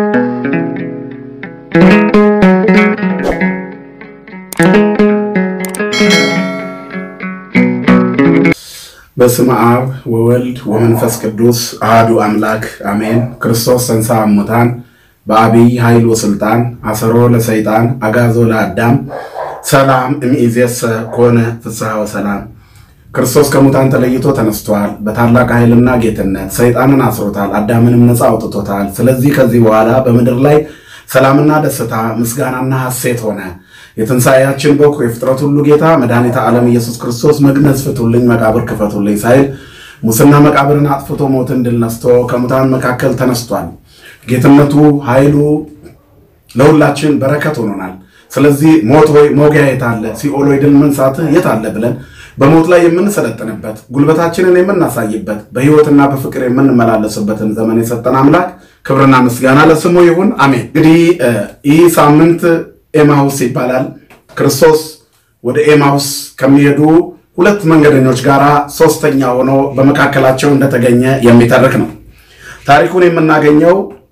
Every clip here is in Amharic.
በስመ አብ ወወልድ ወመንፈስ ቅዱስ አሐዱ አምላክ አሜን። ክርስቶስ ተንሥአ እሙታን በአቢይ ኃይል ወሥልጣን አሰሮ ለሰይጣን አጋዞ ለአዳም ሰላም እምይእዜሰ ኮነ ፍስሐ ወሰላም። ክርስቶስ ከሙታን ተለይቶ ተነስቷል። በታላቅ ኃይልና ጌትነት ሰይጣንን አስሮታል፣ አዳምንም ነፃ አውጥቶታል። ስለዚህ ከዚህ በኋላ በምድር ላይ ሰላምና ደስታ ምስጋናና ሐሴት ሆነ። የትንሣኤያችን በኩር የፍጥረት ሁሉ ጌታ መድኃኒተ ዓለም ኢየሱስ ክርስቶስ መግነዝ ፍቱልኝ፣ መቃብር ክፈቱልኝ ሳይል ሙስና መቃብርን አጥፍቶ ሞትን ድል ነስቶ ከሙታን መካከል ተነስቷል። ጌትነቱ ኃይሉ ለሁላችን በረከት ሆኖናል። ስለዚህ ሞት ሆይ መውጊያ የት አለ? ሲኦል ሆይ ድል መንሳትህ የት አለ? ብለን በሞት ላይ የምንሰለጥንበት ጉልበታችንን የምናሳይበት በሕይወትና በፍቅር የምንመላለስበትን ዘመን የሰጠን አምላክ ክብርና ምስጋና ለስሙ ይሁን፣ አሜን። እንግዲህ ይህ ሳምንት ኤማሁስ ይባላል። ክርስቶስ ወደ ኤማሁስ ከሚሄዱ ሁለት መንገደኞች ጋር ሶስተኛ ሆኖ በመካከላቸው እንደተገኘ የሚተርክ ነው። ታሪኩን የምናገኘው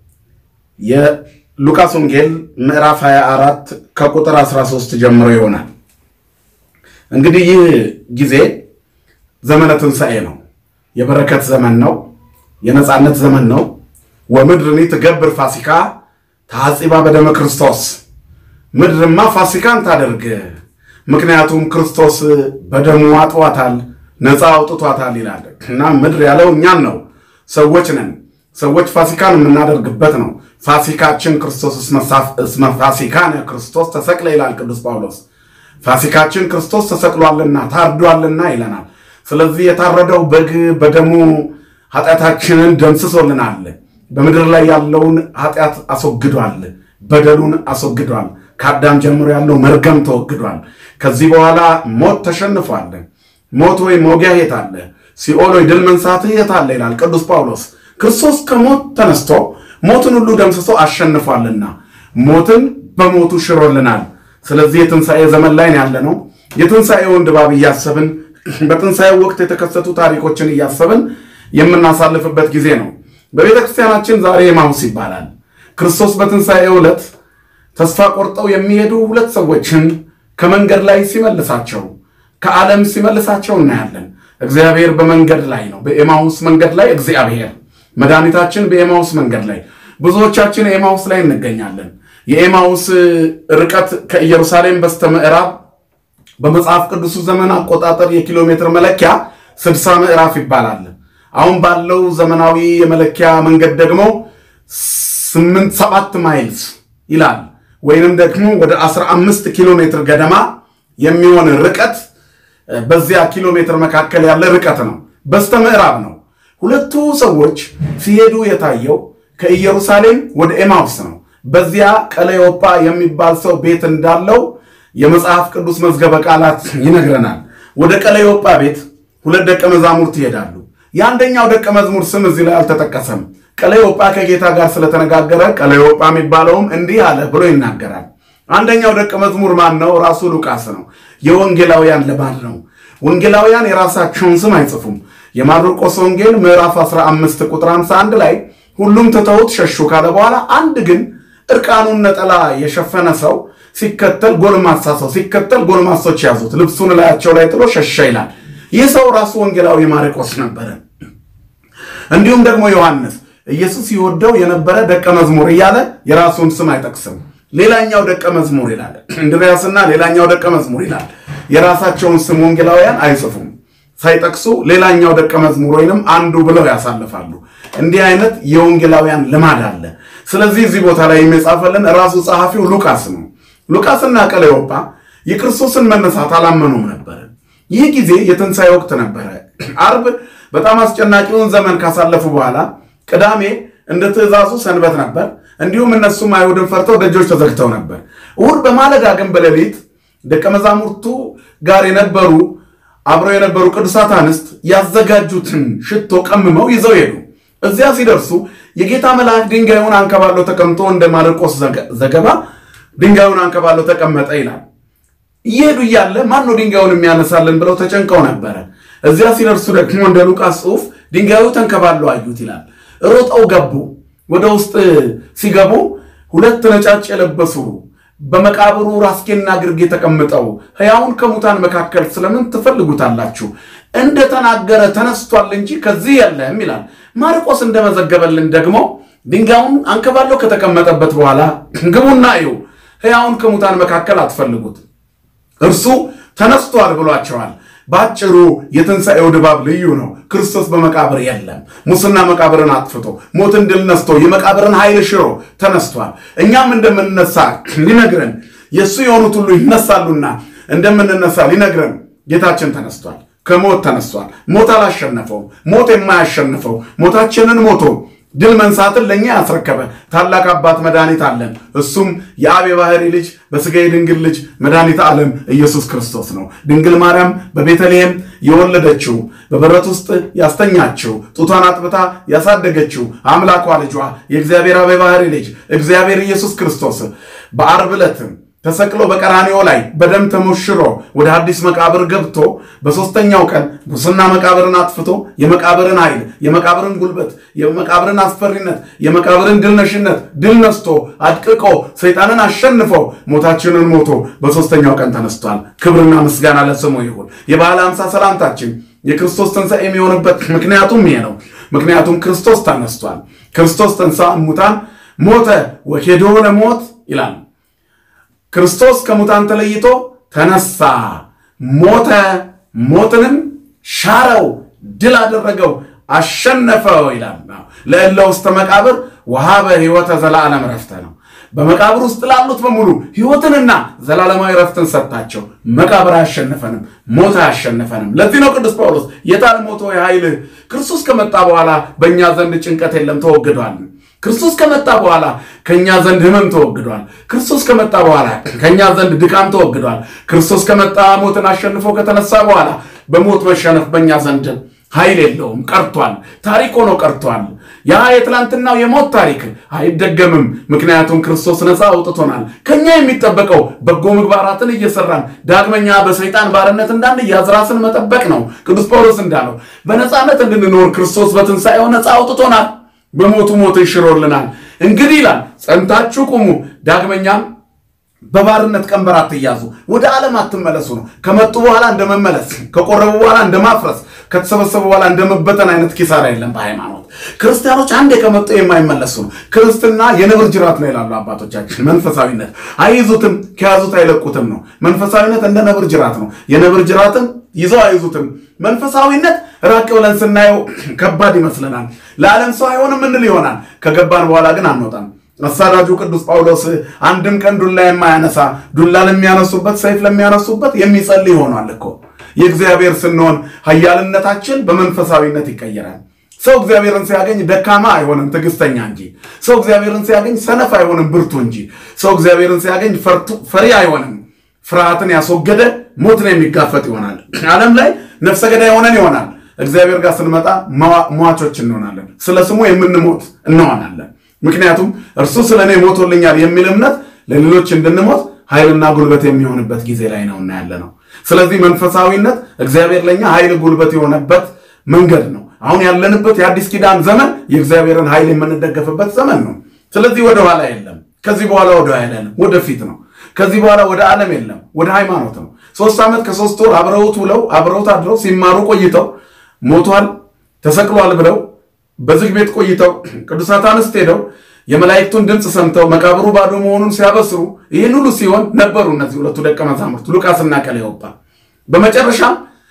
የሉቃስ ወንጌል ምዕራፍ 24 ከቁጥር 13 ጀምሮ ይሆናል። እንግዲህ ይህ ጊዜ ዘመነ ትንሣኤ ነው። የበረከት ዘመን ነው። የነፃነት ዘመን ነው። ወምድርኒ ትገብር ፋሲካ ተሐጺባ በደመ ክርስቶስ ምድርማ ፋሲካን ታደርግ፣ ምክንያቱም ክርስቶስ በደሙ አጥዋታል፣ ነፃ አውጥቷታል ይላል እና ምድር ያለው እኛን ነው። ሰዎች ነን። ሰዎች ፋሲካን የምናደርግበት ነው። ፋሲካችን ክርስቶስ እስመ ፋሲካነ ክርስቶስ ተሰቅለ ይላል ቅዱስ ጳውሎስ። ፋሲካችን ክርስቶስ ተሰቅሏልና ታርዷልና ይለናል። ስለዚህ የታረደው በግ በደሙ ኃጢአታችንን ደምስሶልናል። በምድር ላይ ያለውን ኃጢአት አስወግዷል። በደሉን አስወግዷል። ከአዳም ጀምሮ ያለው መርገም ተወግዷል። ከዚህ በኋላ ሞት ተሸንፏል። ሞት ወይ መውጊያ የት አለ? ሲኦል ወይ ድል መንሳትህ የት አለ? ይላል ቅዱስ ጳውሎስ። ክርስቶስ ከሞት ተነስቶ ሞትን ሁሉ ደምስሶ አሸንፏልና ሞትን በሞቱ ሽሮልናል። ስለዚህ የትንሣኤ ዘመን ላይ ያለ ነው። የትንሣኤውን ድባብ እያሰብን በትንሣኤው ወቅት የተከሰቱ ታሪኮችን እያሰብን የምናሳልፍበት ጊዜ ነው። በቤተ ክርስቲያናችን ዛሬ ኤማሁስ ይባላል። ክርስቶስ በትንሣኤ ዕለት ተስፋ ቆርጠው የሚሄዱ ሁለት ሰዎችን ከመንገድ ላይ ሲመልሳቸው ከዓለም ሲመልሳቸው እናያለን። እግዚአብሔር በመንገድ ላይ ነው። በኤማሁስ መንገድ ላይ እግዚአብሔር መድኃኒታችን በኤማሁስ መንገድ ላይ ብዙዎቻችን ኤማሁስ ላይ እንገኛለን። የኤማሁስ ርቀት ከኢየሩሳሌም በስተ ምዕራብ በመጽሐፍ ቅዱሱ ዘመን አቆጣጠር የኪሎ ሜትር መለኪያ ስድሳ ምዕራፍ ይባላል። አሁን ባለው ዘመናዊ የመለኪያ መንገድ ደግሞ ስምንት ሰባት ማይልስ ይላል ወይንም ደግሞ ወደ 15 ኪሎ ሜትር ገደማ የሚሆን ርቀት በዚያ ኪሎ ሜትር መካከል ያለ ርቀት ነው። በስተ ምዕራብ ነው። ሁለቱ ሰዎች ሲሄዱ የታየው ከኢየሩሳሌም ወደ ኤማውስ ነው። በዚያ ቀለዮጳ የሚባል ሰው ቤት እንዳለው የመጽሐፍ ቅዱስ መዝገበ ቃላት ይነግረናል። ወደ ቀለዮጳ ቤት ሁለት ደቀ መዛሙርት ይሄዳሉ። የአንደኛው ደቀ መዝሙር ስም እዚህ ላይ አልተጠቀሰም። ቀለዮጳ ከጌታ ጋር ስለተነጋገረ ቀለዮጳ የሚባለውም እንዲህ አለ ብሎ ይናገራል። አንደኛው ደቀ መዝሙር ማን ነው? ራሱ ሉቃስ ነው። የወንጌላውያን ልማድ ነው። ወንጌላውያን የራሳቸውን ስም አይጽፉም። የማርቆስ ወንጌል ምዕራፍ 15 ቁጥር 51 ላይ ሁሉም ትተውት ሸሹ ካለ በኋላ አንድ ግን እርቃኑን ነጠላ የሸፈነ ሰው ሲከተል ጎልማሳ ሰው ሲከተል ጎልማሶች ያዙት፣ ልብሱን ላያቸው ላይ ጥሎ ሸሸ ይላል። ይህ ሰው ራሱ ወንጌላዊ ማርቆስ ነበረ። እንዲሁም ደግሞ ዮሐንስ ኢየሱስ ይወደው የነበረ ደቀ መዝሙር እያለ የራሱን ስም አይጠቅስም። ሌላኛው ደቀ መዝሙር ይላል። እንድርያስና ሌላኛው ደቀ መዝሙር ይላል። የራሳቸውን ስም ወንጌላውያን አይጽፉም። ሳይጠቅሱ ሌላኛው ደቀ መዝሙር ወይንም አንዱ ብለው ያሳልፋሉ። እንዲህ አይነት የወንጌላውያን ልማድ አለ። ስለዚህ እዚህ ቦታ ላይ የሚጻፈልን ራሱ ጸሐፊው ሉቃስ ነው። ሉቃስና ቀለዮጳ የክርስቶስን መነሳት አላመኑም ነበር። ይህ ጊዜ የትንሣኤ ወቅት ነበረ። አርብ በጣም አስጨናቂውን ዘመን ካሳለፉ በኋላ ቅዳሜ እንደ ትእዛዙ ሰንበት ነበር። እንዲሁም እነሱም አይሁድን ፈርተው ደጆች ተዘግተው ነበር። እሑድ በማለዳ ግን በሌሊት ደቀ መዛሙርቱ ጋር የነበሩ አብረው የነበሩ ቅዱሳት አንስት ያዘጋጁትን ሽቶ ቀምመው ይዘው ሄዱ። እዚያ ሲደርሱ የጌታ መልአክ ድንጋዩን አንከባለው ተቀምጦ እንደ ማርቆስ ዘገባ ድንጋዩን አንከባለው ተቀመጠ ይላል። እየሄዱ እያለ ማን ነው ድንጋዩን የሚያነሳልን ብለው ተጨንቀው ነበረ። እዚያ ሲደርሱ ደግሞ እንደ ሉቃስ ጽሑፍ ድንጋዩ ተንከባለው አዩት ይላል። ሮጠው ገቡ። ወደ ውስጥ ሲገቡ ሁለት ነጫጭ የለበሱ በመቃብሩ ራስጌና ግርጌ ተቀምጠው ሕያውን ከሙታን መካከል ስለምን ትፈልጉታላችሁ? እንደተናገረ ተነስቷል እንጂ ከዚህ የለም ይላል። ማርቆስ እንደመዘገበልን ደግሞ ድንጋዩን አንከባለው ከተቀመጠበት በኋላ ግቡና እዩ፣ ሕያውን ከሙታን መካከል አትፈልጉት፣ እርሱ ተነስቷል ብሏቸዋል። በአጭሩ የትንሣኤው ድባብ ልዩ ነው። ክርስቶስ በመቃብር የለም። ሙስና መቃብርን አጥፍቶ ሞትን ድል ነስቶ የመቃብርን ኃይል ሽሮ ተነስቷል። እኛም እንደምንነሳ ሊነግረን የእሱ የሆኑት ሁሉ ይነሳሉና እንደምንነሳ ሊነግረን ጌታችን ተነስቷል። ከሞት ተነስቷል። ሞት አላሸነፈውም። ሞት የማያሸንፈው ሞታችንን ሞቶ ድል መንሳትን ለእኛ ያስረከበ ታላቅ አባት መድኃኒት አለን። እሱም የአብ የባህሪ ልጅ በሥጋ የድንግል ልጅ መድኃኒት ዓለም ኢየሱስ ክርስቶስ ነው። ድንግል ማርያም በቤተልሔም የወለደችው በበረት ውስጥ ያስተኛችው ጡቷን አጥብታ ያሳደገችው አምላኳ ልጇ የእግዚአብሔር አብ የባህሪ ልጅ እግዚአብሔር ኢየሱስ ክርስቶስ በዓርብ ዕለትም ተሰቅሎ በቀራንዮ ላይ በደም ተሞሽሮ ወደ አዲስ መቃብር ገብቶ በሦስተኛው ቀን ሙስና መቃብርን አጥፍቶ የመቃብርን ኃይል፣ የመቃብርን ጉልበት፣ የመቃብርን አስፈሪነት፣ የመቃብርን ድልነሽነት ድል ነስቶ አድቅቆ ሰይጣንን አሸንፎ ሞታችንን ሞቶ በሦስተኛው ቀን ተነስቷል። ክብርና ምስጋና ለስሙ ይሁን። የበዓለ ሃምሳ ሰላምታችን የክርስቶስ ትንሣኤ የሚሆንበት ምክንያቱም ይሄ ነው። ምክንያቱም ክርስቶስ ተነስቷል። ክርስቶስ ተንሥአ እሙታን ሞተ ወኬዶ ለሞት ይላል። ክርስቶስ ከሙታን ተለይቶ ተነሳ፣ ሞተ፣ ሞትንም ሻረው፣ ድል አደረገው፣ አሸነፈው ይላል። ለእለ ውስተ መቃብር ወሀበ ሕይወተ ዘላለም ረፍተ ነው። በመቃብር ውስጥ ላሉት በሙሉ ሕይወትንና ዘላለማዊ ረፍትን ሰጣቸው። መቃብር አያሸንፈንም፣ ሞት አያሸንፈንም። ለዚህ ነው ቅዱስ ጳውሎስ የታል ሞቶ የኃይልህ ክርስቶስ ከመጣ በኋላ በእኛ ዘንድ ጭንቀት የለም ተወግዷል። ክርስቶስ ከመጣ በኋላ ከኛ ዘንድ ሕመም ተወግዷል። ክርስቶስ ከመጣ በኋላ ከኛ ዘንድ ድካም ተወግዷል። ክርስቶስ ከመጣ ሞትን አሸንፎ ከተነሳ በኋላ በሞት መሸነፍ በእኛ ዘንድ ኃይል የለውም፣ ቀርቷል። ታሪክ ሆኖ ቀርቷል። ያ የትላንትናው የሞት ታሪክ አይደገምም። ምክንያቱም ክርስቶስ ነፃ አውጥቶናል። ከኛ የሚጠበቀው በጎ ምግባራትን እየሰራን ዳግመኛ በሰይጣን ባርነት እንዳንያዝ ራስን መጠበቅ ነው። ቅዱስ ጳውሎስ እንዳለው በነፃነት እንድንኖር ክርስቶስ በትንሣኤው ነፃ አውጥቶናል። በሞቱ ሞት ይሽሮልናል። እንግዲህ ይላል ጸንታችሁ ቁሙ፣ ዳግመኛም በባርነት ቀንበር አትያዙ፣ ወደ ዓለም አትመለሱ ነው። ከመጡ በኋላ እንደመመለስ፣ ከቆረቡ በኋላ እንደማፍረስ፣ ከተሰበሰቡ በኋላ እንደመበተን አይነት ኪሳራ የለም በሃይማኖት ክርስቲያኖች አንዴ ከመጡ የማይመለሱ ነው። ክርስትና የነብር ጅራት ነው ይላሉ አባቶቻችን። መንፈሳዊነት አይይዙትም፣ ከያዙት አይለቁትም ነው። መንፈሳዊነት እንደ ነብር ጅራት ነው። የነብር ጅራትን ይዘው አይዙትም። መንፈሳዊነት ራቅ ብለን ስናየው ከባድ ይመስለናል። ለዓለም ሰው አይሆንም እንል ይሆናል። ከገባን በኋላ ግን አንወጣም። አሳዳጁ ቅዱስ ጳውሎስ አንድም ቀን ዱላ የማያነሳ ዱላ ለሚያነሱበት ሰይፍ ለሚያነሱበት የሚጸልይ ሆኗል እኮ። የእግዚአብሔር ስንሆን ኃያልነታችን በመንፈሳዊነት ይቀየራል። ሰው እግዚአብሔርን ሲያገኝ ደካማ አይሆንም፣ ትዕግስተኛ እንጂ። ሰው እግዚአብሔርን ሲያገኝ ሰነፍ አይሆንም፣ ብርቱ እንጂ። ሰው እግዚአብሔርን ሲያገኝ ፈሪ አይሆንም፣ ፍርሃትን ያስወገደ ሞትን የሚጋፈጥ ይሆናል። ዓለም ላይ ነፍሰ ገዳይ ሆነን ይሆናል። እግዚአብሔር ጋር ስንመጣ ሟቾች እንሆናለን። ስለ ስሙ የምንሞት እንሆናለን። ምክንያቱም እርሱ ስለ እኔ ሞቶልኛል የሚል እምነት ለሌሎች እንድንሞት ኃይልና ጉልበት የሚሆንበት ጊዜ ላይ ነውና ያለ ነው። ስለዚህ መንፈሳዊነት እግዚአብሔር ለእኛ ኃይል ጉልበት የሆነበት መንገድ ነው። አሁን ያለንበት የአዲስ ኪዳን ዘመን የእግዚአብሔርን ኃይል የምንደገፍበት ዘመን ነው። ስለዚህ ወደ ኋላ የለም። ከዚህ በኋላ ወደ ኋላ የለም፣ ወደፊት ነው። ከዚህ በኋላ ወደ ዓለም የለም፣ ወደ ሃይማኖት ነው። ሶስት ዓመት ከሶስት ወር አብረውት ውለው አብረውት አድረው ሲማሩ ቆይተው ሞቷል፣ ተሰቅሏል ብለው በዝግ ቤት ቆይተው ቅዱሳት አንስት ሄደው የመላእክቱን ድምፅ ሰምተው መቃብሩ ባዶ መሆኑን ሲያበስሩ ይህን ሁሉ ሲሆን ነበሩ እነዚህ ሁለቱ ደቀ መዛሙርት ሉቃስና ቀለዮጳ። በመጨረሻም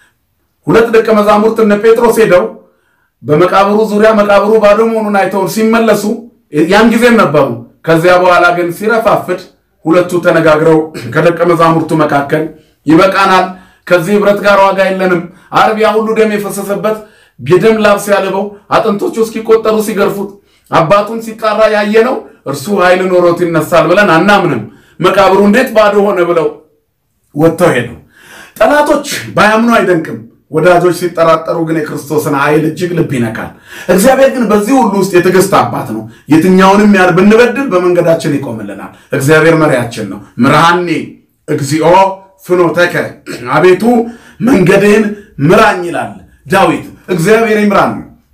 ሁለት ደቀ መዛሙርት እነ ጴጥሮስ ሄደው በመቃብሩ ዙሪያ መቃብሩ ባዶ መሆኑን አይተው ሲመለሱ ያን ጊዜም ነበሩ። ከዚያ በኋላ ግን ሲረፋፍድ ሁለቱ ተነጋግረው ከደቀ መዛሙርቱ መካከል ይበቃናል፣ ከዚህ ህብረት ጋር ዋጋ የለንም። ዓርብ ያ ሁሉ ደም የፈሰሰበት የደም ላብ ሲያልበው አጥንቶቹ እስኪቆጠሩ ሲገርፉት አባቱን ሲጣራ ያየነው እርሱ ኃይል ኖሮት ይነሳል ብለን አናምንም። መቃብሩ እንዴት ባዶ ሆነ ብለው ወጥተው ሄዱ። ጠላቶች ባያምኑ አይደንቅም። ወዳጆች ሲጠራጠሩ ግን የክርስቶስን ኃይል እጅግ ልብ ይነካል። እግዚአብሔር ግን በዚህ ሁሉ ውስጥ የትዕግስት አባት ነው። የትኛውንም ያህል ብንበድል በመንገዳችን ይቆምልናል። እግዚአብሔር መሪያችን ነው። ምርሃኔ እግዚኦ ፍኖተከ፣ አቤቱ መንገድህን ምራኝ ይላል ዳዊት። እግዚአብሔር ይምራን።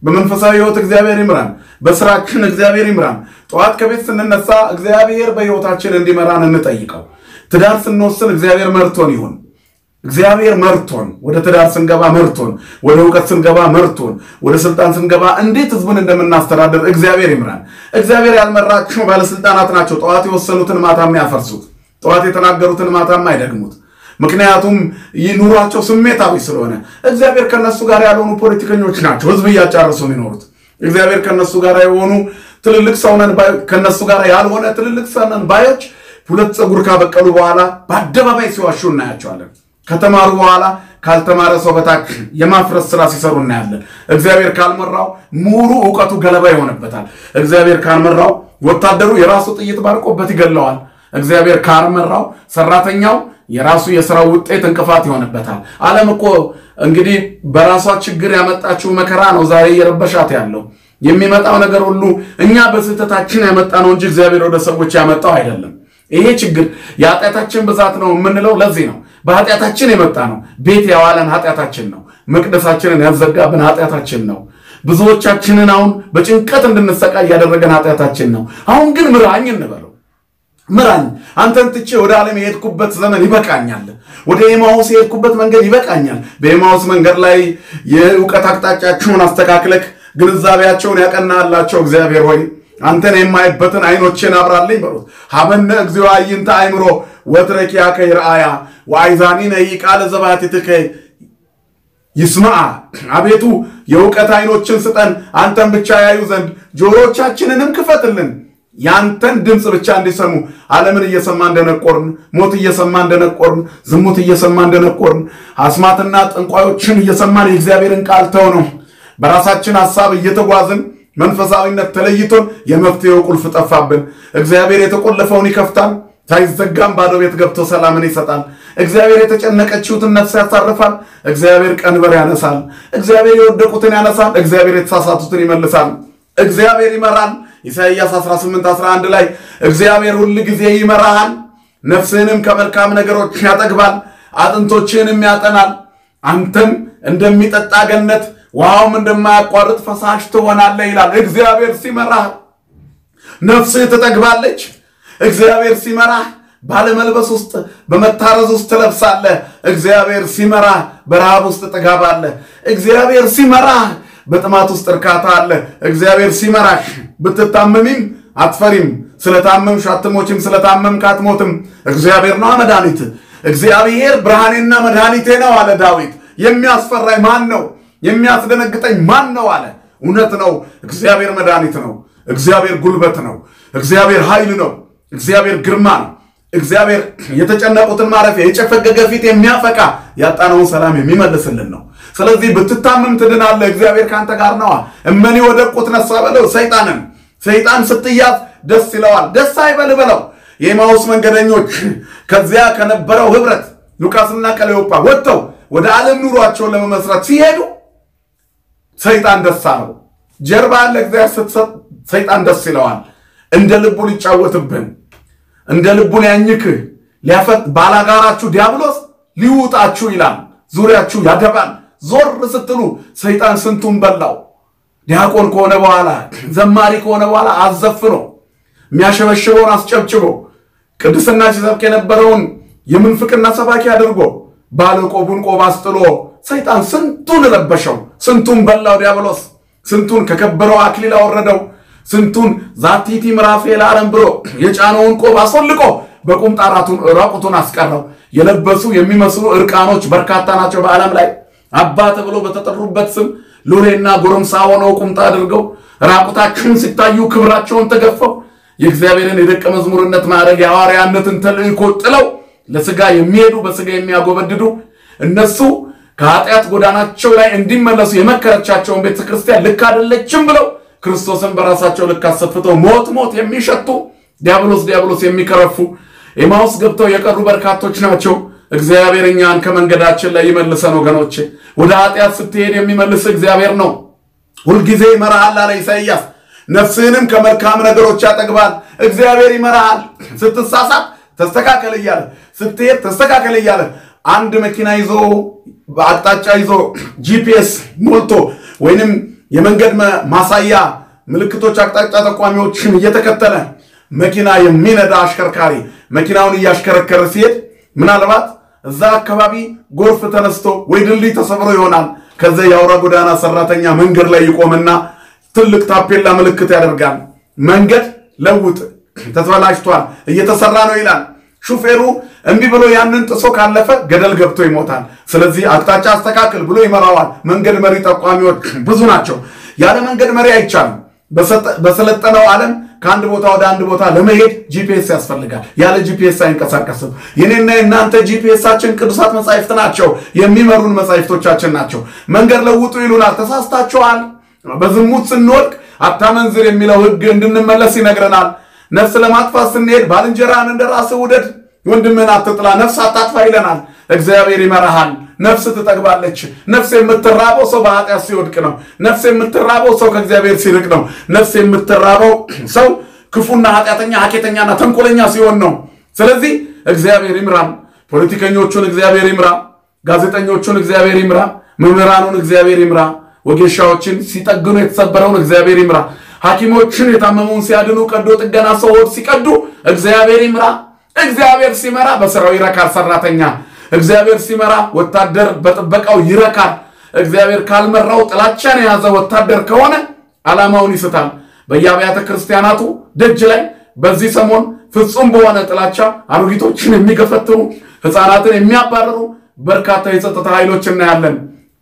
በመንፈሳዊ ሕይወት እግዚአብሔር ይምራን። በስራችን እግዚአብሔር ይምራን። ጠዋት ከቤት ስንነሳ እግዚአብሔር በሕይወታችን እንዲመራን እንጠይቀው። ትዳር ስንወስን እግዚአብሔር መርቶን ይሁን። እግዚአብሔር መርቶን፣ ወደ ትዳር ስንገባ መርቶን፣ ወደ እውቀት ስንገባ መርቶን፣ ወደ ስልጣን ስንገባ እንዴት ህዝቡን እንደምናስተዳደር እግዚአብሔር ይምራን። እግዚአብሔር ያልመራቸው ባለስልጣናት ናቸው ጠዋት የወሰኑትን ማታ የሚያፈርሱት፣ ጠዋት የተናገሩትን ማታም አይደግሙት። ምክንያቱም ይህ ኑሯቸው ስሜታዊ ስለሆነ እግዚአብሔር ከነሱ ጋር ያልሆኑ ፖለቲከኞች ናቸው ህዝብ እያጫረሱ የሚኖሩት። እግዚአብሔር ከነሱ ጋር የሆኑ ትልልቅ ሰውነን ከነሱ ጋር ያልሆነ ትልልቅ ሰውነን ባዮች ሁለት ፀጉር ካበቀሉ በኋላ በአደባባይ ሲዋሹ እናያቸዋለን። ከተማሩ በኋላ ካልተማረ ሰው በታች የማፍረስ ስራ ሲሰሩ እናያለን። እግዚአብሔር ካልመራው ምሁሩ እውቀቱ ገለባ ይሆንበታል። እግዚአብሔር ካልመራው ወታደሩ የራሱ ጥይት ባርቆበት ይገለዋል። እግዚአብሔር ካልመራው ሰራተኛው የራሱ የስራው ውጤት እንቅፋት ይሆንበታል። ዓለም እኮ እንግዲህ በራሷ ችግር ያመጣችው መከራ ነው ዛሬ እየረበሻት ያለው። የሚመጣው ነገር ሁሉ እኛ በስህተታችን ያመጣ ነው እንጂ እግዚአብሔር ወደ ሰዎች ያመጣው አይደለም። ይሄ ችግር የኃጢአታችን ብዛት ነው የምንለው ለዚህ ነው። በኃጢአታችን የመጣ ነው። ቤት ያዋለን ኃጢአታችን ነው። መቅደሳችንን ያዘጋብን ኃጢአታችን ነው። ብዙዎቻችንን አሁን በጭንቀት እንድንሰቃይ ያደረገን ኃጢአታችን ነው። አሁን ግን ምራኝ እንበለው ምራኝ አንተን ትቼ ወደ ዓለም የሄድኩበት ዘመን ይበቃኛል። ወደ ኤማውስ የሄድኩበት መንገድ ይበቃኛል። በኤማውስ መንገድ ላይ የእውቀት አቅጣጫቸውን አስተካክለክ ግንዛቤያቸውን ያቀናላቸው እግዚአብሔር ሆይ አንተን የማይበትን አይኖችን አብራልኝ በሉት። ሀበነ እግዚኦ አዕይንተ አእምሮ ወትረኪያከ ይርአያ ወአይዛኒነ ይቃለ ዘባሕቲትከ ይስማዓ። አቤቱ የእውቀት አይኖችን ስጠን አንተን ብቻ ያዩ ዘንድ ጆሮቻችንንም ክፈትልን ያንተን ድምፅ ብቻ እንዲሰሙ ዓለምን እየሰማ እንደነቆርን፣ ሞት እየሰማ እንደነቆርን፣ ዝሙት እየሰማ እንደነቆርን፣ አስማትና ጠንቋዮችን እየሰማን የእግዚአብሔርን ቃል ተው ነው በራሳችን ሐሳብ እየተጓዝን መንፈሳዊነት ተለይቶን የመፍትሄው ቁልፍ ጠፋብን። እግዚአብሔር የተቆለፈውን ይከፍታል፣ ሳይዘጋም ባዶ ቤት ገብቶ ሰላምን ይሰጣል። እግዚአብሔር የተጨነቀችውትን ነፍስ ያሳርፋል። እግዚአብሔር ቀንበር ያነሳል። እግዚአብሔር የወደቁትን ያነሳል። እግዚአብሔር የተሳሳቱትን ይመልሳል። እግዚአብሔር ይመራል። ኢሳይያስ 18 11 ላይ እግዚአብሔር ሁል ጊዜ ይመራሃል፣ ነፍስህንም ከመልካም ነገሮች ያጠግባል፣ አጥንቶችህንም ያጠናል። አንተም እንደሚጠጣ ገነት ውሃውም እንደማያቋርጥ ፈሳሽ ትሆናለህ ይላል። እግዚአብሔር ሲመራህ ነፍስህ ትጠግባለች። እግዚአብሔር ሲመራህ ባለመልበስ ውስጥ በመታረዝ ውስጥ ትለብሳለህ። እግዚአብሔር ሲመራህ በረሃብ ውስጥ ጥጋብ አለ። እግዚአብሔር ሲመራህ በጥማት ውስጥ እርካታ አለ። እግዚአብሔር ሲመራሽ ብትታመሚም አትፈሪም። ስለታመምሽ አትሞችም፣ ስለታመምክ አትሞትም። እግዚአብሔር ነው መድኃኒት። እግዚአብሔር ብርሃኔና መድኃኒቴ ነው አለ ዳዊት። የሚያስፈራኝ ማን ነው? የሚያስደነግጠኝ ማን ነው አለ። እውነት ነው። እግዚአብሔር መድኃኒት ነው። እግዚአብሔር ጉልበት ነው። እግዚአብሔር ኃይል ነው። እግዚአብሔር ግርማ ነው። እግዚአብሔር የተጨነቁትን ማረፊያ የጨፈገገ ፊት የሚያፈቃ ያጣነውን ሰላም የሚመልስልን ነው። ስለዚህ ብትታመም ትድናለህ። እግዚአብሔር ካንተ ጋር ነዋ። እመኔ ወደቁት ነሳ በለው ሰይጣንን። ሰይጣን ስትያዝ ደስ ይለዋል። ደስ አይበል በለው። የኤማውስ መንገደኞች ከዚያ ከነበረው ህብረት ሉቃስና ቀለዮጳ ወጥተው ወደ ዓለም ኑሯቸውን ለመመስረት ሲሄዱ ሰይጣን ደስ አለው። ጀርባ ያለ እግዚአብሔር ስትሰጥ ሰይጣን ደስ ይለዋል። እንደ ልቡ ሊጫወትብን እንደ ልቡ ሊያኝክህ ሊያፈት ባላጋራችሁ ዲያብሎስ ሊውጣችሁ ይላል። ዙሪያችሁ ያደባል። ዞር ስትሉ ሰይጣን ስንቱን በላው። ዲያቆን ከሆነ በኋላ ዘማሪ ከሆነ በኋላ አዘፍኖ የሚያሸበሽበውን አስጨብጭቦ ቅድስና ሲሰብክ የነበረውን የምንፍቅና ሰባኪ አድርጎ ባለቆቡን ቆብ አስጥሎ ሰይጣን ስንቱን ረበሸው፣ ስንቱን በላው ዲያብሎስ፣ ስንቱን ከከበረው አክሊል አወረደው፣ ስንቱን ዛቲቲ ምዕራፌ ለዓለም ብሎ የጫነውን ቆብ አስወልቆ በቁምጣ ራቁቱን አስቀረው። የለበሱ የሚመስሉ እርቃኖች በርካታ ናቸው በዓለም ላይ አባ ተብሎ በተጠሩበት ስም ሎሌና ጎረምሳ ሆነው ቁምጣ አድርገው ራቁታቸውን ሲታዩ ክብራቸውን ተገፈው የእግዚአብሔርን የደቀ መዝሙርነት ማዕረግ የሐዋርያነትን ተልእኮ ጥለው ለስጋ የሚሄዱ በስጋ የሚያጎበድዱ እነሱ ከኃጢአት ጎዳናቸው ላይ እንዲመለሱ የመከረቻቸውን ቤተ ክርስቲያን ልክ አይደለችም ብለው ክርስቶስን በራሳቸው ልክ አሰፍተው ሞት ሞት የሚሸቱ ዲያብሎስ ዲያብሎስ የሚከረፉ ኤማውስ ገብተው የቀሩ በርካቶች ናቸው። እግዚአብሔር እኛን ከመንገዳችን ላይ ይመልሰን ወገኖቼ። ወደ ኃጢአት ስትሄድ የሚመልስ እግዚአብሔር ነው። ሁልጊዜ ይመራሃል አለ ኢሳይያስ። ነፍስህንም ከመልካም ነገሮች ያጠግባል። እግዚአብሔር ይመራሃል። ስትሳሳት ተስተካከል እያለ ስትሄድ ተስተካከል እያለ አንድ መኪና ይዞ በአቅጣጫ ይዞ ጂፒኤስ ሞልቶ ወይንም የመንገድ ማሳያ ምልክቶች፣ አቅጣጫ ጠቋሚዎችን እየተከተለ መኪና የሚነዳ አሽከርካሪ መኪናውን እያሽከረከረ ሲሄድ ምናልባት እዛ አካባቢ ጎርፍ ተነስቶ ወይ ድልድይ ተሰብሮ ይሆናል። ከዚ የአውራ ጎዳና ሰራተኛ መንገድ ላይ ይቆምና ትልቅ ታፔላ ምልክት ያደርጋል። መንገድ ለውጥ ተበላሽቷል፣ እየተሰራ ነው ይላል። ሹፌሩ እምቢ ብሎ ያንን ጥሶ ካለፈ ገደል ገብቶ ይሞታል። ስለዚህ አቅጣጫ አስተካክል ብሎ ይመራዋል። መንገድ መሪ ጠቋሚዎች ብዙ ናቸው። ያለ መንገድ መሪ አይቻልም። በሰለጠነው ዓለም ከአንድ ቦታ ወደ አንድ ቦታ ለመሄድ ጂፒኤስ ያስፈልጋል። ያለ ጂፒኤስ አይንቀሳቀስም። የኔና የእናንተ ጂፒኤሳችን ቅዱሳት መጻሕፍት ናቸው። የሚመሩን መጻሕፍቶቻችን ናቸው። መንገድ ለውጡ ይሉናል። ተሳስታችኋል። በዝሙት ስንወድቅ አታመንዝር የሚለው ሕግ እንድንመለስ ይነግረናል። ነፍስ ለማጥፋት ስንሄድ ባልንጀራህን እንደ ራስህ ውደድ፣ ወንድምህን አትጥላ፣ ነፍስ አታጥፋ ይለናል። እግዚአብሔር ይመራሃል። ነፍስ ትጠግባለች። ነፍስ የምትራበው ሰው በኃጢአት ሲወድቅ ነው። ነፍስ የምትራበው ሰው ከእግዚአብሔር ሲርቅ ነው። ነፍስ የምትራበው ሰው ክፉና ኃጢአተኛ ሐኬተኛና ተንኮለኛ ሲሆን ነው። ስለዚህ እግዚአብሔር ይምራል። ፖለቲከኞቹን እግዚአብሔር ይምራ። ጋዜጠኞቹን እግዚአብሔር ይምራ። መምህራኑን እግዚአብሔር ይምራ። ወጌሻዎችን ሲጠግኑ የተሰበረውን እግዚአብሔር ይምራ። ሐኪሞችን የታመመውን ሲያድኑ፣ ቀዶ ጥገና ሰዎች ሲቀዱ እግዚአብሔር ይምራ። እግዚአብሔር ሲመራ በስራው ይረካል ሰራተኛ እግዚአብሔር ሲመራ ወታደር በጥበቃው ይረካል። እግዚአብሔር ካልመራው ጥላቻን የያዘ ወታደር ከሆነ ዓላማውን ይስታል። በየአብያተ ክርስቲያናቱ ደጅ ላይ በዚህ ሰሞን ፍጹም በሆነ ጥላቻ አሮጊቶችን የሚገፈትሩ ሕፃናትን የሚያባርሩ በርካታ የጸጥታ ኃይሎች እናያለን።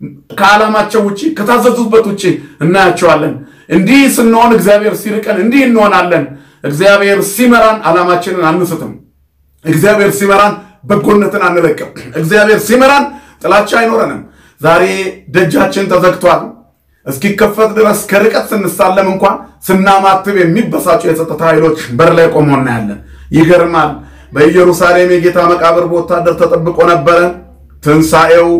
ከዓላማቸው ውጭ ከታዘዙበት ውጭ እናያቸዋለን። እንዲህ ስንሆን እግዚአብሔር ሲርቀን እንዲህ እንሆናለን። እግዚአብሔር ሲመራን ዓላማችንን አንስትም። እግዚአብሔር ሲመራን በጎነትን አንለቅም። እግዚአብሔር ሲመራን ጥላቻ አይኖረንም። ዛሬ ደጃችን ተዘግቷል። እስኪከፈት ድረስ ከርቀት ስንሳለም እንኳን ስናማትብ የሚበሳጩ የጸጥታ ኃይሎች በር ላይ ቆሞ እናያለን። ይገርማል። በኢየሩሳሌም የጌታ መቃብር በወታደር ተጠብቆ ነበረ። ትንሣኤው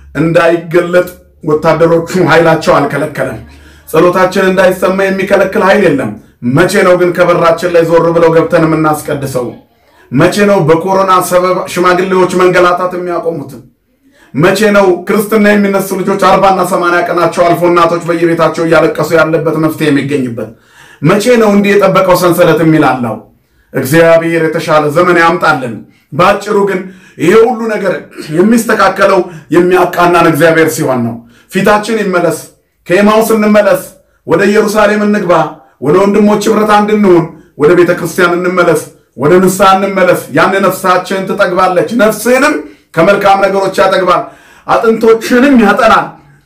እንዳይገለጥ ወታደሮቹ ኃይላቸው አልከለከለም። ጸሎታችን እንዳይሰማ የሚከለክል ኃይል የለም። መቼ ነው ግን ከበራችን ላይ ዞር ብለው ገብተን የምናስቀድሰው? መቼ ነው በኮሮና ሰበብ ሽማግሌዎች መንገላታት የሚያቆሙት? መቼ ነው ክርስትና የሚነሱ ልጆች አርባና ሰማንያ ቀናቸው አልፎ እናቶች በየቤታቸው እያለቀሱ ያለበት መፍትሄ የሚገኝበት? መቼ ነው እንዲህ የጠበቀው ሰንሰለት የሚላለው? እግዚአብሔር የተሻለ ዘመን ያምጣልን። በአጭሩ ግን ይሄ ሁሉ ነገር የሚስተካከለው የሚያቃናን እግዚአብሔር ሲሆን ነው። ፊታችን ይመለስ፣ ከኤማውስ እንመለስ፣ ወደ ኢየሩሳሌም እንግባ፣ ወደ ወንድሞች ኅብረት አንድ እንሁን፣ ወደ ቤተ ክርስቲያን እንመለስ ወደ ንስሐ እንመለስ። ያን ነፍሳችን ትጠግባለች። ነፍስህንም ከመልካም ነገሮች ያጠግባል፣ አጥንቶችንም ያጠናል።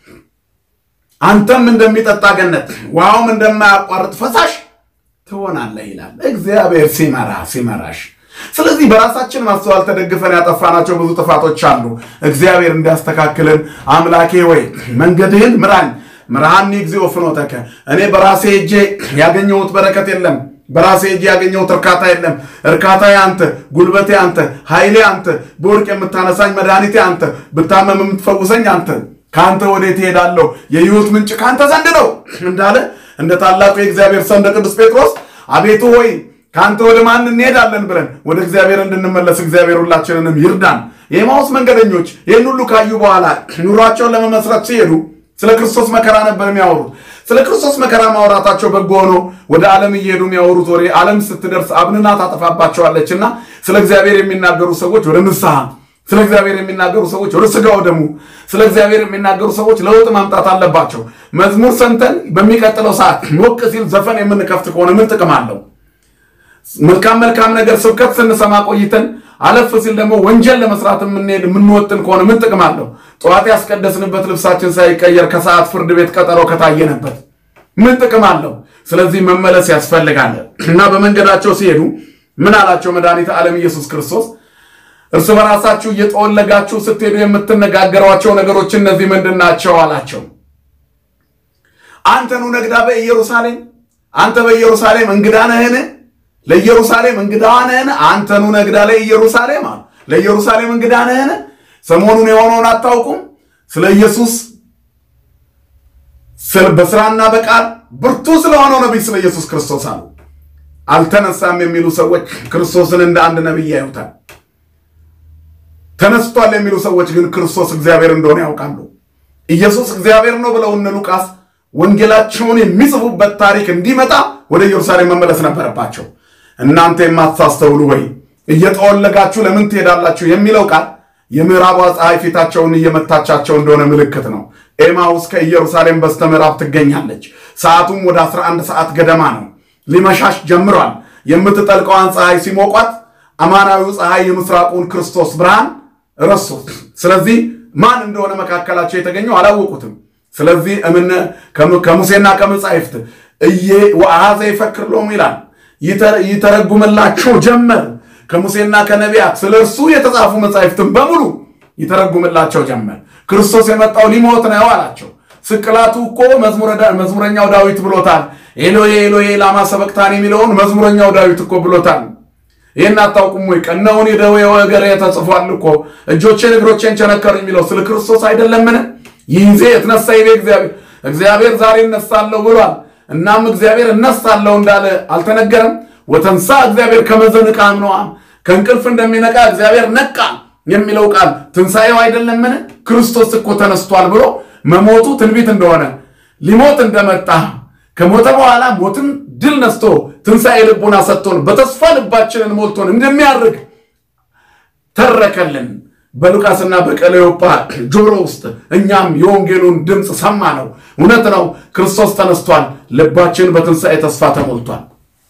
አንተም እንደሚጠጣ ገነት ውሃውም እንደማያቋርጥ ፈሳሽ ትሆናለህ ይላል እግዚአብሔር ሲመራ ሲመራሽ። ስለዚህ በራሳችን ማስተዋል ተደግፈን ያጠፋናቸው ብዙ ጥፋቶች አሉ። እግዚአብሔር እንዲያስተካክልን አምላኬ ወይ መንገድህን ምራኝ፣ ምርሃኒ እግዚኦ ፍኖተከ። እኔ በራሴ እጄ ያገኘሁት በረከት የለም በራሴ እጅ ያገኘሁት እርካታ የለም። እርካታዬ አንተ፣ ጉልበቴ አንተ፣ ኃይሌ አንተ፣ በወርቅ የምታነሳኝ መድኃኒቴ አንተ፣ ብታመም የምትፈውሰኝ አንተ። ከአንተ ወዴት እሄዳለሁ? የሕይወት ምንጭ ከአንተ ዘንድ ነው እንዳለ እንደ ታላቁ የእግዚአብሔር ሰው እንደ ቅዱስ ጴጥሮስ አቤቱ ሆይ ከአንተ ወደ ማን እንሄዳለን ብለን ወደ እግዚአብሔር እንድንመለስ እግዚአብሔር ሁላችንንም ይርዳን። የኤማውስ መንገደኞች ይህን ሁሉ ካዩ በኋላ ኑሯቸውን ለመመስረት ሲሄዱ ስለ ክርስቶስ መከራ ነበር የሚያወሩት። ስለ ክርስቶስ መከራ ማውራታቸው በጎ ሆኖ ወደ ዓለም እየሄዱ የሚያወሩት ወሬ ዓለም ስትደርስ አብንና ታጠፋባቸዋለች እና ስለ እግዚአብሔር የሚናገሩ ሰዎች ወደ ንስሐ፣ ስለ እግዚአብሔር የሚናገሩ ሰዎች ወደ ሥጋው ደሙ፣ ስለ እግዚአብሔር የሚናገሩ ሰዎች ለውጥ ማምጣት አለባቸው። መዝሙር ሰምተን በሚቀጥለው ሰዓት ሞቅ ሲል ዘፈን የምንከፍት ከሆነ ምን ጥቅም አለው? መልካም መልካም ነገር ስብከት ስንሰማ ቆይተን አለፍ ሲል ደግሞ ወንጀል ለመስራት የምንሄድ የምንወጥን ከሆነ ምን ጥቅም አለው? ጠዋት ያስቀደስንበት ልብሳችን ሳይቀየር ከሰዓት ፍርድ ቤት ቀጠሮ ከታየነበት ምን ጥቅም አለው? ስለዚህ መመለስ ያስፈልጋል እና በመንገዳቸው ሲሄዱ ምን አላቸው መድኃኒተ ዓለም ኢየሱስ ክርስቶስ? እርስ በራሳችሁ እየጠወለጋችሁ ስትሄዱ የምትነጋገሯቸው ነገሮች እነዚህ ምንድን ናቸው አላቸው። አንተኑ ነግዳ በኢየሩሳሌም አንተ በኢየሩሳሌም እንግዳ ነህን? ለኢየሩሳሌም እንግዳ ነህን? አንተኑ ነግዳ ለኢየሩሳሌም አሉ። ለኢየሩሳሌም እንግዳ ነህን? ሰሞኑን የሆነውን አታውቁም? ስለ ኢየሱስ በስራና በቃል ብርቱ ስለሆነው ነቢይ ስለ ኢየሱስ ክርስቶስ አሉ። አልተነሳም የሚሉ ሰዎች ክርስቶስን እንደ አንድ ነቢይ ያዩታል። ተነስቷል የሚሉ ሰዎች ግን ክርስቶስ እግዚአብሔር እንደሆነ ያውቃሉ። ኢየሱስ እግዚአብሔር ነው ብለው እነ ሉቃስ ወንጌላቸውን የሚጽፉበት ታሪክ እንዲመጣ ወደ ኢየሩሳሌም መመለስ ነበረባቸው። እናንተ የማታስተውሉ ወይ እየጠወለጋችሁ ለምን ትሄዳላችሁ የሚለው ቃል የምዕራቧ ፀሐይ ፊታቸውን እየመታቻቸው እንደሆነ ምልክት ነው። ኤማውስ ከኢየሩሳሌም በስተ ምዕራብ ትገኛለች። ሰዓቱም ወደ 11 ሰዓት ገደማ ነው። ሊመሻሽ ጀምሯል። የምትጠልቀዋን ፀሐይ ሲሞቋት አማናዊው ፀሐይ የምስራቁን ክርስቶስ ብርሃን ረሱት። ስለዚህ ማን እንደሆነ መካከላቸው የተገኘው አላወቁትም። ስለዚህ እምነ ከሙሴና ከመጻሕፍት እየ ወአኀዘ ይፈክር ሎሙ ይላል ይተረጉምላቸው ጀመር። ከሙሴና ከነቢያት ስለ እርሱ የተጻፉ መጻሕፍትን በሙሉ ይተረጉምላቸው ጀመር። ክርስቶስ የመጣው ሊሞት ነው አላቸው። ስቅላቱ እኮ መዝሙረኛው ዳዊት ብሎታል። ኤሎሄ ኤሎሄ ላማ ሰበቅታን የሚለውን መዝሙረኛው ዳዊት እኮ ብሎታል። ይህን አታውቁም ወይ? ቀነውን የደዌ ወገሬ ተጽፏል እኮ እጆቼን እግሮቼን ቸነከሩ የሚለው ስለ ክርስቶስ አይደለምን? ይህ ጊዜ የተነሳ ይቤ እግዚአብሔር እግዚአብሔር ዛሬ እነሳለሁ ብሏል። እናም እግዚአብሔር እነሳለሁ እንዳለ አልተነገረም? ወተንሳ እግዚአብሔር ከመዘንቃ አምነዋም ከእንቅልፍ እንደሚነቃ እግዚአብሔር ነቃ የሚለው ቃል ትንሣኤው አይደለምን? ክርስቶስ እኮ ተነስቷል ብሎ መሞቱ ትንቢት እንደሆነ ሊሞት እንደመጣ ከሞተ በኋላ ሞትን ድል ነስቶ ትንሣኤ ልቡና ሰጥቶን በተስፋ ልባችንን ሞልቶን እንደሚያርግ ተረከልን። በሉቃስና በቀለዮጳ ጆሮ ውስጥ እኛም የወንጌሉን ድምፅ ሰማ ነው። እውነት ነው፣ ክርስቶስ ተነስቷል። ልባችን በትንሣኤ ተስፋ ተሞልቷል።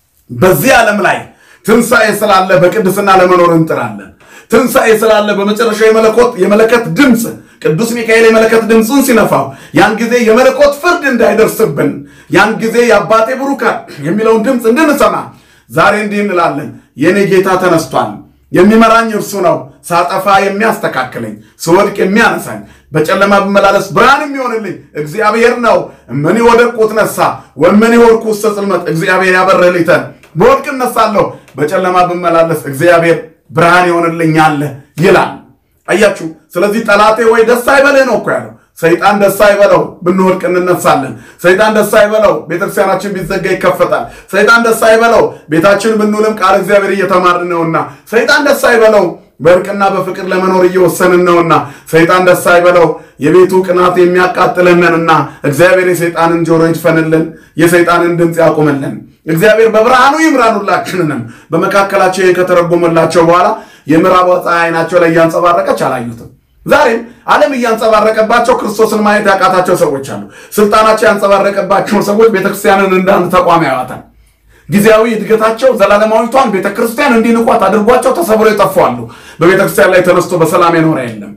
በዚህ ዓለም ላይ ትንሣኤ ስላለ በቅድስና ለመኖር እንጥራለን። ትንሣኤ ስላለ በመጨረሻ የመለኮት የመለከት ድምፅ ቅዱስ ሚካኤል የመለከት ድምፁን ሲነፋው ያን ጊዜ የመለኮት ፍርድ እንዳይደርስብን ያን ጊዜ የአባቴ ብሩካን የሚለውን ድምፅ እንድንሰማ ዛሬ እንዲህ እንላለን። የእኔ ጌታ ተነስቷል። የሚመራኝ እርሱ ነው። ሳጠፋ የሚያስተካክለኝ፣ ስወድቅ የሚያነሳኝ፣ በጨለማ ብመላለስ ብርሃን የሚሆንልኝ እግዚአብሔር ነው። እመኒ ወደቅኩት ነሳ ወመኒ ወርኩ ውስተ ጽልመት እግዚአብሔር ያበረህልኝተን በወድቅ እነሳለሁ፣ በጨለማ ብመላለስ እግዚአብሔር ብርሃን ይሆንልኛል ይላል። አያችሁ። ስለዚህ ጠላቴ ወይ ደስ አይበልህ ነው እኮ ያለው። ሰይጣን ደስ አይበለው ብንወድቅ እንነሳለን። ሰይጣን ደስ አይበለው ቤተክርስቲያናችን ቢዘጋ ይከፈታል። ሰይጣን ደስ አይበለው ቤታችን ብንውልም ቃል እግዚአብሔር እየተማርን ነውና። ሰይጣን ደስ አይበለው በእርቅና በፍቅር ለመኖር እየወሰንን ነውና። ሰይጣን ደስ አይበለው የቤቱ ቅናት የሚያቃጥለንንና እግዚአብሔር የሰይጣንን ጆሮ ይድፈንልን፣ የሰይጣንን ድምፅ ያቁምልን። እግዚአብሔር በብርሃኑ ይምራን ሁላችንንም። በመካከላቸው ከተረጎመላቸው በኋላ የምዕራብ ፀሐይ ዓይናቸው ላይ እያንጸባረቀች አላዩትም። ዛሬም ዓለም እያንጸባረቀባቸው ክርስቶስን ማየት ያቃታቸው ሰዎች አሉ። ስልጣናቸው ያንጸባረቀባቸው ሰዎች ቤተክርስቲያንን እንዳንድ ተቋም ያዋታል። ጊዜያዊ እድገታቸው ዘላለማዊቷን ቤተክርስቲያን እንዲንቋት አድርጓቸው ተሰብረው ይጠፋሉ። በቤተክርስቲያን ላይ ተነስቶ በሰላም የኖረ የለም።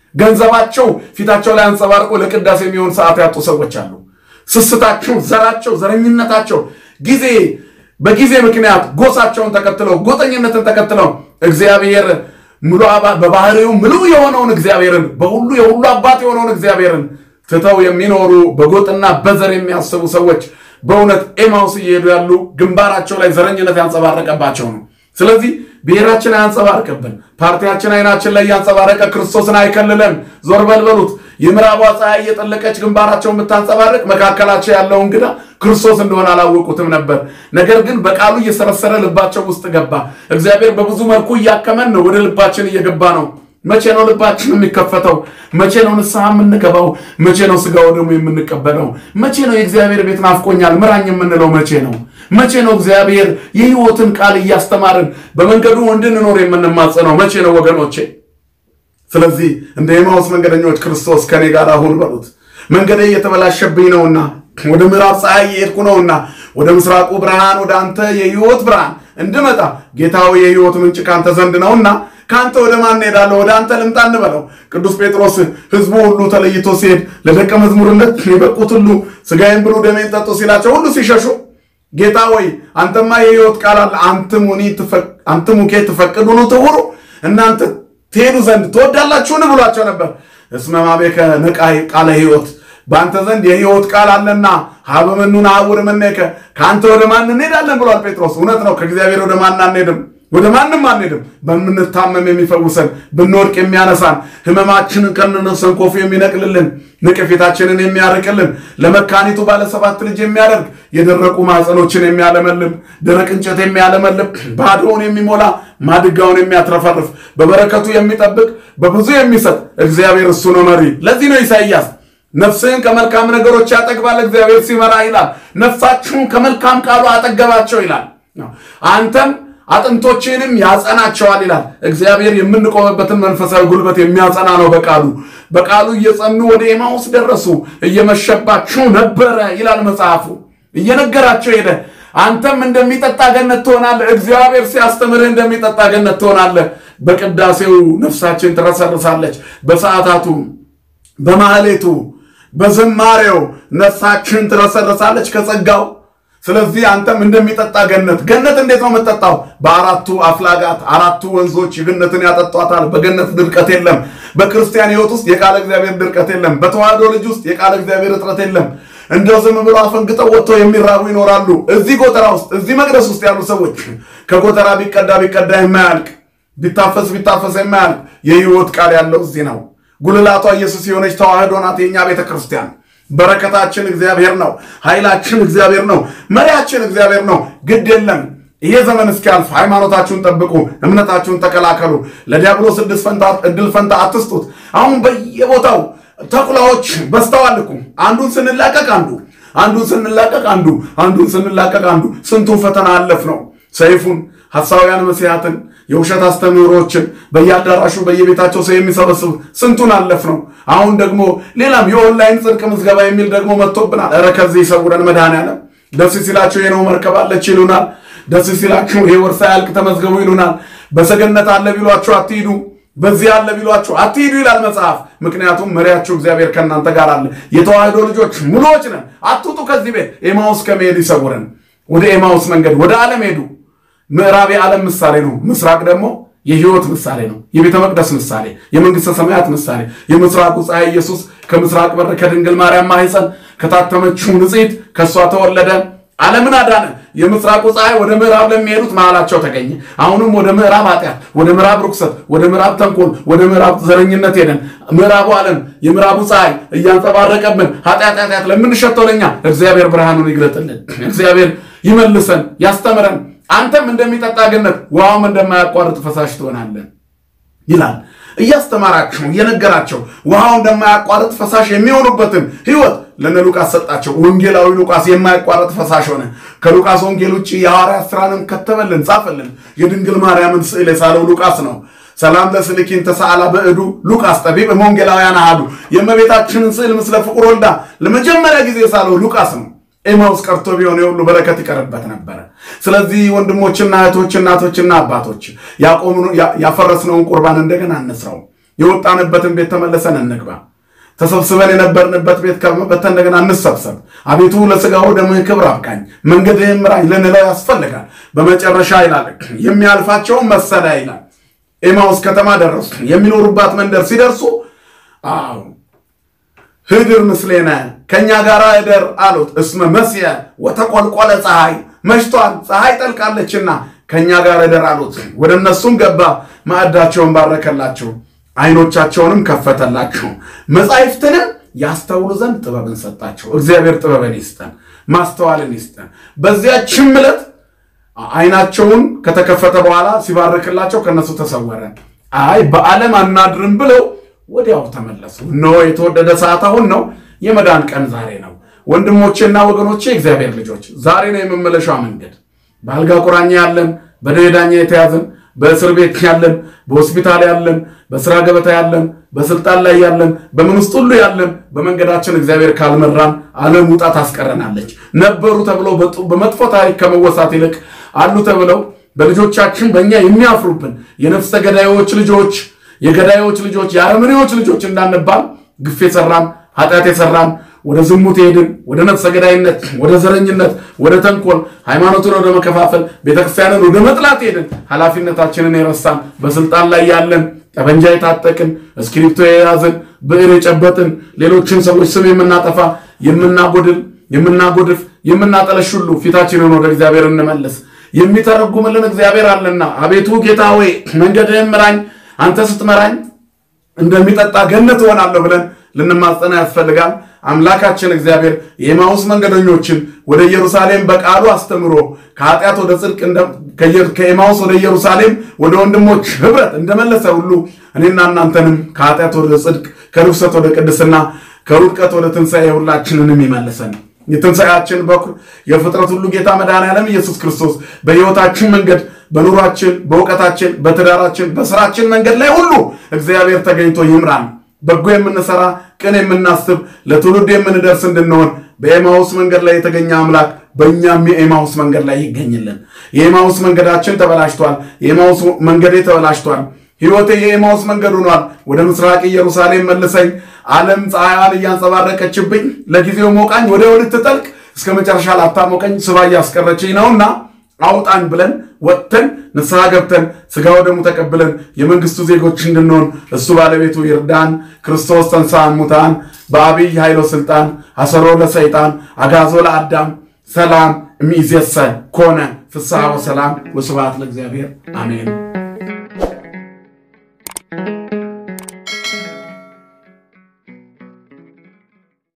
ገንዘባቸው ፊታቸው ላይ አንጸባርቆ ለቅዳሴ የሚሆን ሰዓት ያጡ ሰዎች አሉ። ስስታቸው፣ ዘራቸው፣ ዘረኝነታቸው ጊዜ በጊዜ ምክንያት ጎሳቸውን ተከትለው ጎጠኝነትን ተከትለው እግዚአብሔር ሙሉ በባህሪው ምሉ የሆነውን እግዚአብሔርን በሁሉ የሁሉ አባት የሆነውን እግዚአብሔርን ትተው የሚኖሩ በጎጥና በዘር የሚያስቡ ሰዎች በእውነት ኤማውስ እየሄዱ ያሉ ግንባራቸው ላይ ዘረኝነት ያንጸባረቀባቸው ነው። ስለዚህ ብሔራችን አያንጸባርቅብን፣ ፓርቲያችን አይናችን ላይ ያንጸባረቀ ክርስቶስን አይከልለን። ዞር በልበሉት። የምዕራቧ ፀሐይ እየጠለቀች ግንባራቸው የምታንጸባርቅ መካከላቸው ያለው እንግዳ ክርስቶስ እንደሆነ አላወቁትም ነበር። ነገር ግን በቃሉ እየሰረሰረ ልባቸው ውስጥ ገባ። እግዚአብሔር በብዙ መልኩ እያከመን ነው፣ ወደ ልባችን እየገባ ነው። መቼ ነው ልባችን የሚከፈተው? መቼ ነው ንስሐ የምንገባው? መቼ ነው ስጋው ደግሞ የምንቀበለው? መቼ ነው የእግዚአብሔር ቤት ናፍቆኛል ምራኝ የምንለው? መቼ ነው መቼ ነው እግዚአብሔር የሕይወትን ቃል እያስተማርን በመንገዱ እንድንኖር የምንማጸነው? መቼ ነው ወገኖቼ? ስለዚህ እንደ ኤማሁስ መንገደኞች ክርስቶስ ከኔ ጋር አሁን በሉት። መንገዴ እየተበላሸብኝ ነውና ወደ ምዕራብ ፀሐይ እየሄድኩ ነውና ወደ ምስራቁ ብርሃን ወደ አንተ የሕይወት ብርሃን እንድመጣ ጌታዊ የሕይወት ምንጭ ካንተ ዘንድ ነውና ከአንተ ወደ ማን ሄዳለሁ? ወደ አንተ ልምጣ እንበለው። ቅዱስ ጴጥሮስ ሕዝቡ ሁሉ ተለይቶ ሲሄድ ለደቀ መዝሙርነት የበቁት ሁሉ ሥጋዬን ብሉ ደሜን ጠጡ ሲላቸው ሁሉ ሲሸሹ ጌታ ወይ አንተማ የሕይወት ቃል አለ አንትሙኬ ትፈቅዱኑ ትሁሩ እናንተ ትሄዱ ዘንድ ትወዳላችሁን ብሏቸው ነበር። እስመ ማቤከ ንቃይ ቃለ ሕይወት በአንተ ዘንድ የሕይወት ቃል አለና ሀበመኑ ነሐውር እምኔከ ከአንተ ወደ ማን እንሄዳለን ብሏል ጴጥሮስ። እውነት ነው። ከእግዚአብሔር ወደ ማን አንሄድም፣ ወደ ማንም አንሄድም። በምንታመም የሚፈውሰን፣ ብንወድቅ የሚያነሳን፣ ህመማችንን ከነሰንኮፉ የሚነቅልልን፣ ንቅፌታችንን የሚያርቅልን፣ ለመካኒቱ ባለ ሰባት ልጅ የሚያደርግ፣ የደረቁ ማዕፀኖችን የሚያለመልም፣ ደረቅ እንጨት የሚያለመልም፣ ባዶውን የሚሞላ ማድጋውን የሚያትረፈርፍ፣ በበረከቱ የሚጠብቅ፣ በብዙ የሚሰጥ እግዚአብሔር እሱ ነው መሪ። ለዚህ ነው ኢሳይያስ ነፍስህን ከመልካም ነገሮች ያጠግባል እግዚአብሔር ሲመራ ይላል። ነፍሳችሁን ከመልካም ቃሉ አጠገባቸው ይላል። አንተም አጥንቶችንም ያጸናቸዋል ይላል። እግዚአብሔር የምንቆምበትን መንፈሳዊ ጉልበት የሚያጸና ነው። በቃሉ በቃሉ እየጸኑ ወደ ኤማውስ ደረሱ። እየመሸባችሁ ነበረ ይላል መጽሐፉ። እየነገራቸው ሄደ። አንተም እንደሚጠጣ ገነት ትሆናለህ። እግዚአብሔር ሲያስተምርህ እንደሚጠጣ ገነት ትሆናለህ። በቅዳሴው ነፍሳችን ትረሰርሳለች። በሰዓታቱ፣ በማህሌቱ፣ በዝማሬው ነፍሳችን ትረሰርሳለች ከጸጋው ስለዚህ አንተም እንደሚጠጣ ገነት ገነት እንዴት ነው የምትጠጣው? በአራቱ አፍላጋት አራቱ ወንዞች ገነትን ያጠጧታል። በገነት ድርቀት የለም። በክርስቲያን ሕይወት ውስጥ የቃለ እግዚአብሔር ድርቀት የለም። በተዋህዶ ልጅ ውስጥ የቃለ እግዚአብሔር እጥረት የለም። እንደው ዝም ብሎ አፈንግጠው ወጥተው የሚራቡ ይኖራሉ። እዚህ ጎተራ ውስጥ እዚህ መቅደስ ውስጥ ያሉ ሰዎች ከጎተራ ቢቀዳ ቢቀዳ የማያልቅ ቢታፈስ ቢታፈስ የማያልቅ የሕይወት ቃል ያለው እዚህ ነው። ጉልላቷ ኢየሱስ የሆነች ተዋህዶ ናት የእኛ ቤተ ክርስቲያን። በረከታችን እግዚአብሔር ነው። ኃይላችን እግዚአብሔር ነው። መሪያችን እግዚአብሔር ነው። ግድ የለም ይሄ ዘመን እስኪያልፍ ሃይማኖታችሁን ጠብቁ፣ እምነታችሁን ተከላከሉ። ለዲያብሎስ እድል ፈንታ አትስጡት። አሁን በየቦታው ተኩላዎች በስተዋል እኮ አንዱን ስንላቀቅ አንዱ አንዱን ስንላቀቅ አንዱ አንዱን ስንላቀቅ አንዱ ስንቱን ፈተና አለፍ ነው ሰይፉን ሐሳውያን መሲያትን የውሸት አስተምህሮችን በየአዳራሹ በየቤታቸው ሰው የሚሰበስቡ ስንቱን አለፍ ነው። አሁን ደግሞ ሌላም የኦንላይን ጽድቅ ምዝገባ የሚል ደግሞ መጥቶብናል። ኧረ ከዚህ ይሰውረን መድኃኔዓለም። ደስ ሲላቸው የነው መርከብ አለች ይሉናል። ደስ ሲላችሁ ይሄ ወር ሳያልቅ ተመዝገቡ ይሉናል። በሰገነት አለ ቢሏችሁ አትሂዱ፣ በዚህ አለ ቢሏችሁ አትሂዱ ይላል መጽሐፍ። ምክንያቱም መሪያችሁ እግዚአብሔር ከእናንተ ጋር አለ። የተዋህዶ ልጆች ሙሉዎች ነን። አትውጡ ከዚህ ቤት። ኤማውስ ከመሄድ ይሰውረን። ወደ ኤማውስ መንገድ ወደ ዓለም ሄዱ። ምዕራብ የዓለም ምሳሌ ነው። ምስራቅ ደግሞ የሕይወት ምሳሌ ነው። የቤተ መቅደስ ምሳሌ፣ የመንግሥተ ሰማያት ምሳሌ። የምስራቁ ፀሐይ ኢየሱስ ከምስራቅ በር ከድንግል ማርያም ማኅፀን ከታተመችው ንጽሕት ከእሷ ተወለደ፣ ዓለምን አዳነ። የምስራቁ ፀሐይ ወደ ምዕራብ ለሚሄዱት መሃላቸው ተገኘ። አሁንም ወደ ምዕራብ ኃጢአት፣ ወደ ምዕራብ ርኩሰት፣ ወደ ምዕራብ ተንኮል፣ ወደ ምዕራብ ዘረኝነት ሄደን ምዕራቡ ዓለም የምዕራቡ ፀሐይ እያንጸባረቀብን ኃጢአት ኃጢአት ለምንሸተው ለኛ እግዚአብሔር ብርሃኑን ይግለጥልን። እግዚአብሔር ይመልሰን፣ ያስተምረን። አንተም እንደሚጠጣ ገነት ውሃውም እንደማያቋርጥ ፈሳሽ ትሆናለን ይላል። እያስተማራቸው እየነገራቸው ውሃው እንደማያቋርጥ ፈሳሽ የሚሆኑበትን ሕይወት ለነ ሉቃስ ሰጣቸው። ወንጌላዊ ሉቃስ የማያቋርጥ ፈሳሽ ሆነ። ከሉቃስ ወንጌል ውጭ የሐዋርያት ሥራንም ከተበልን ጻፈልን። የድንግል ማርያምን ስዕል የሳለው ሉቃስ ነው። ሰላም ለስልኪን ተሳአላ በእዱ ሉቃስ ጠቢብ እመወንጌላውያን አሐዱ የእመቤታችንን ስዕል ምስለ ፍቁር ወልዳ ለመጀመሪያ ጊዜ የሳለው ሉቃስ ነው። ኤማውስ ቀርቶ ቢሆን የሁሉ በረከት ይቀርበት ነበረ። ስለዚህ ወንድሞችና እህቶች፣ እናቶችና አባቶች ያፈረስነውን ቁርባን እንደገና እንስራው። የወጣንበትን ቤት ተመለሰን እንግባ። ተሰብስበን የነበርንበት ቤት ከመበተን እንደገና እንሰብሰብ። አቤቱ ለሥጋው ደምህ ክብር አብቃኝ፣ መንገድህን ምራኝ ልንለው ያስፈልጋል። በመጨረሻ ይላል የሚያልፋቸውን መሰለ ይላል። ኤማውስ ከተማ ደረሱ። የሚኖሩባት መንደር ሲደርሱ አዎ ህድር ምስሌነ ከእኛ ጋር እደር አሉት። እስመ መስየ ወተቆልቆለ ፀሐይ መሽቷል፣ ፀሐይ ጠልቃለችና ከእኛ ጋር እደር አሉት። ወደ እነሱም ገባ፣ ማዕዳቸውን ባረከላቸው፣ አይኖቻቸውንም ከፈተላቸው፣ መጻሕፍትንም ያስተውሉ ዘንድ ጥበብን ሰጣቸው። እግዚአብሔር ጥበብን ይስጠን፣ ማስተዋልን ይስጠን። በዚያችም ዕለት አይናቸውን ከተከፈተ በኋላ ሲባርክላቸው ከነሱ ተሰወረ። አይ በዓለም አናድርም ብለው ወዲያው ተመለሱ። እነሆ የተወደደ ሰዓት አሁን ነው። የመዳን ቀን ዛሬ ነው። ወንድሞቼና ወገኖቼ እግዚአብሔር ልጆች ዛሬ ነው የመመለሻው መንገድ። በአልጋ ቁራኛ ያለን፣ በደዌ ዳኛ የተያዘን፣ በእስር ቤት ያለን፣ በሆስፒታል ያለን፣ በስራ ገበታ ያለን፣ በስልጣን ላይ ያለን፣ በምን ውስጥ ሁሉ ያለን በመንገዳችን እግዚአብሔር ካልመራን ዓለም ውጣ ታስቀረናለች። ነበሩ ተብለው በመጥፎ ታሪክ ከመወሳት ይልቅ አሉ ተብለው በልጆቻችን በእኛ የሚያፍሩብን የነፍሰ ገዳዮች ልጆች የገዳዮች ልጆች የአረመኔዎች ልጆች እንዳንባል ግፍ የሰራን ኃጢአት የሰራን ወደ ዝሙት ሄድን፣ ወደ ነፍሰ ገዳይነት፣ ወደ ዘረኝነት፣ ወደ ተንኮል፣ ሃይማኖትን ወደ መከፋፈል፣ ቤተክርስቲያንን ወደ መጥላት ሄድን። ኃላፊነታችንን የረሳን በስልጣን ላይ ያለን ጠበንጃ የታጠቅን እስክሪፕቶ የያዝን ብዕር የጨበጥን ሌሎችን ሰዎች ስም የምናጠፋ የምናጎድል የምናጎድፍ የምናጠለሽ ሁሉ ፊታችንን ወደ እግዚአብሔር እንመልስ። የሚተረጉምልን እግዚአብሔር አለና አቤቱ ጌታ ሆይ መንገድህን ምራኝ አንተ ስትመራኝ እንደሚጠጣ ገነት እሆናለሁ ብለን ልንማጸና ያስፈልጋል። አምላካችን እግዚአብሔር የኤማውስ መንገደኞችን ወደ ኢየሩሳሌም በቃሉ አስተምሮ ከኃጢአት ወደ ጽድቅ ከኤማውስ ወደ ኢየሩሳሌም ወደ ወንድሞች ኅብረት እንደመለሰ ሁሉ እኔና እናንተንም ከኃጢአት ወደ ጽድቅ ከርኩሰት ወደ ቅድስና ከውድቀት ወደ ትንሣኤ ሁላችንንም ይመልሰን። የትንሣኤያችን በኩር የፍጥረት ሁሉ ጌታ መድኃኔዓለም ኢየሱስ ክርስቶስ በሕይወታችን መንገድ፣ በኑሯችን፣ በእውቀታችን፣ በትዳራችን፣ በስራችን መንገድ ላይ ሁሉ እግዚአብሔር ተገኝቶ ይምራን። በጎ የምንሰራ ቅን የምናስብ ለትውልድ የምንደርስ እንድንሆን በኤማውስ መንገድ ላይ የተገኘ አምላክ በእኛም የኤማውስ መንገድ ላይ ይገኝልን። የኤማውስ መንገዳችን ተበላሽቷል። የኤማውስ መንገዴ ተበላሽቷል። ሕይወቴ የኤማውስ መንገድ ሆኗል። ወደ ምስራቅ ኢየሩሳሌም መልሰኝ። ዓለም ፀሐይዋን እያንጸባረቀችብኝ ለጊዜው ሞቃኝ ወደ ልትጠልቅ እስከ መጨረሻ ላታሞቀኝ ስባ እያስቀረችኝ ነውና አውጣኝ ብለን ወጥተን ንስሐ ገብተን ሥጋ ወደሙ ተቀብለን የመንግሥቱ ዜጎች እንድንሆን እሱ ባለቤቱ ይርዳን። ክርስቶስ ተንሥአ እሙታን በአብይ ኃይሎ ሥልጣን አሰሮ ለሰይጣን አጋዞ ለአዳም ሰላም እምይእዜሰ ኮነ ፍስሐ ወሰላም ወስብሐት ለእግዚአብሔር አሜን።